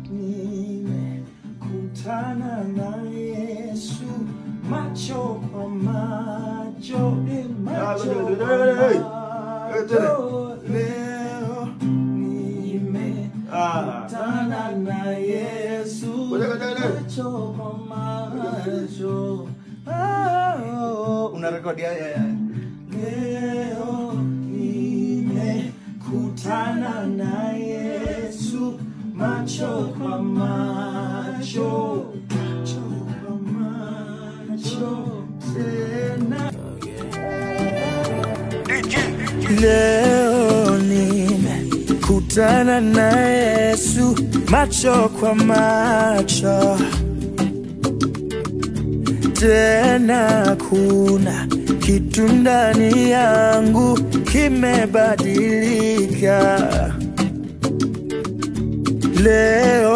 nimekutana na Yesu macho kwa macho, eh, macho kwa macho. Leo nimekutana na Yesu macho kwa macho. Oh, unarekodi haya haya. Leo nimekutana na Yesu macho kwa macho, macho kwa macho tena. Leo nimekutana na Yesu macho kwa macho tena kuna kitu ndani yangu kimebadilika leo